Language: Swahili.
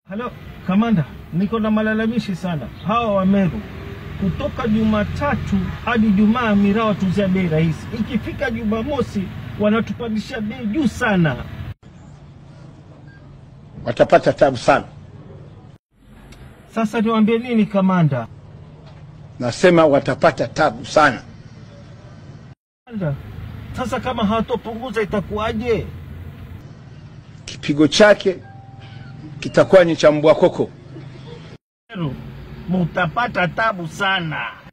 Halo kamanda, niko na malalamishi sana. Hawa wa Meru kutoka Jumatatu hadi Jumaa miraa watuzia bei rahisi, ikifika Jumamosi wanatupandishia bei juu sana. watapata tabu sana. Sasa niwaambie nini kamanda? Nasema watapata tabu sana. Kamanda, Sasa kama hawatopunguza itakuwaje? Kipigo chake kitakuwa ni cha mbwa koko. Meru mutapata tabu sana.